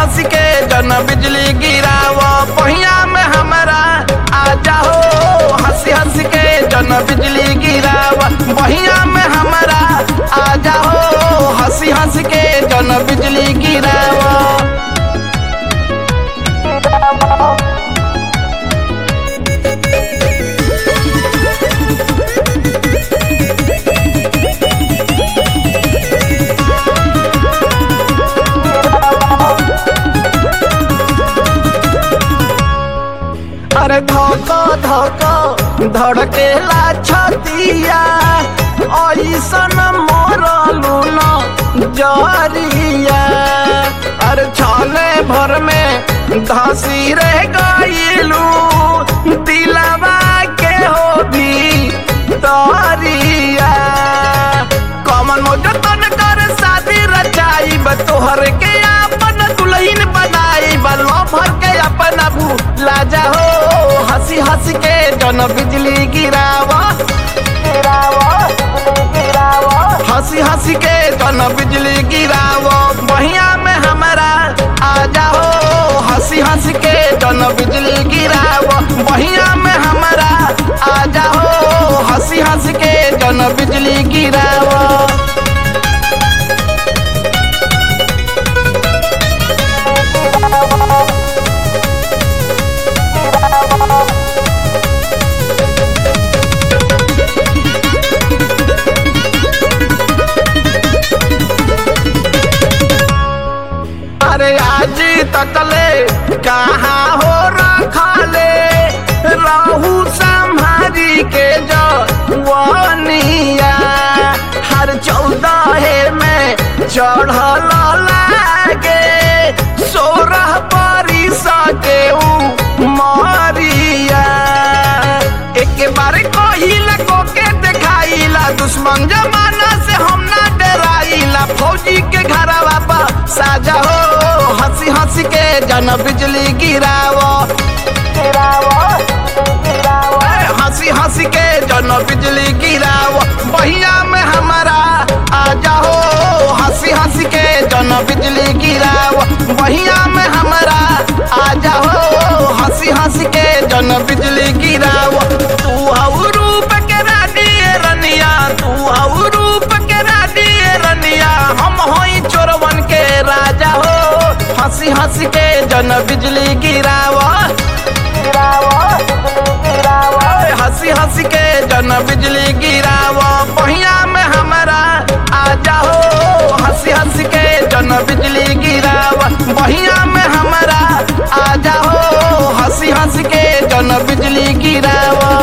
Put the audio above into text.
हंस के जन बिजली गिराव पहिया में हमारा आ जाओ हंसी हंस के जन बिजली गिराव पहिया में हमारा आ जाओ हंसी हंस के जन बिजली गिराव अरे धोको धोको धड़केला छतिया ऐसन मोरलू न जरिया अरे छाले भर में धसी रह गईलू दिलवा के हो भी तरिया कमन मोजतन कर शादी रचाई तोहर के अपन दुल्हन बनाई बलो भर के अपन भूला जाओ हंसी हंस के जन बिजली गिरावा हंसी हंसी के जन बिजली गिरावो बहिया में हमारा आ जाओ हंसी हंस के जन बिजली गिरावो बहिया में हमारा आ जाओ हंसी हंस के जन बिजली गिरावो अरे आज तकले कहाँ हो रखले रहू संभारी के जवनिया हर चौदह में चढ़ल लागे सोरह परी सके मरिया एक बार कहिला को के देखाइला दुश्मन जमाना से हम ना डराइला फौजी के घरवा पर साजा हो हंसी हंसी के जन बिजली गिरावो ए, हंसी हंसी के जन बिजली गिरावो बहिया में हमारा आ जाओ हंसी हंसी के जन बिजली गिरावो बहिया में हमारा आ जाओ हंसी हंसी के जन बिजली गिरावो तू हऊ रूप के रानी रनिया तू हऊ रूप के रानी रनिया हम होई चोरवन के राजा हो हंसी हंसी के जन बिजली गिरावो ए, हंसी हंसी के जन बिजली गिरावो पहिया में हमारा आ जाओ हंसी हंसी के जन बिजली गिरावो बहिया में हमारा आ जाओ हंसी हंसी के जन बिजली गिरावो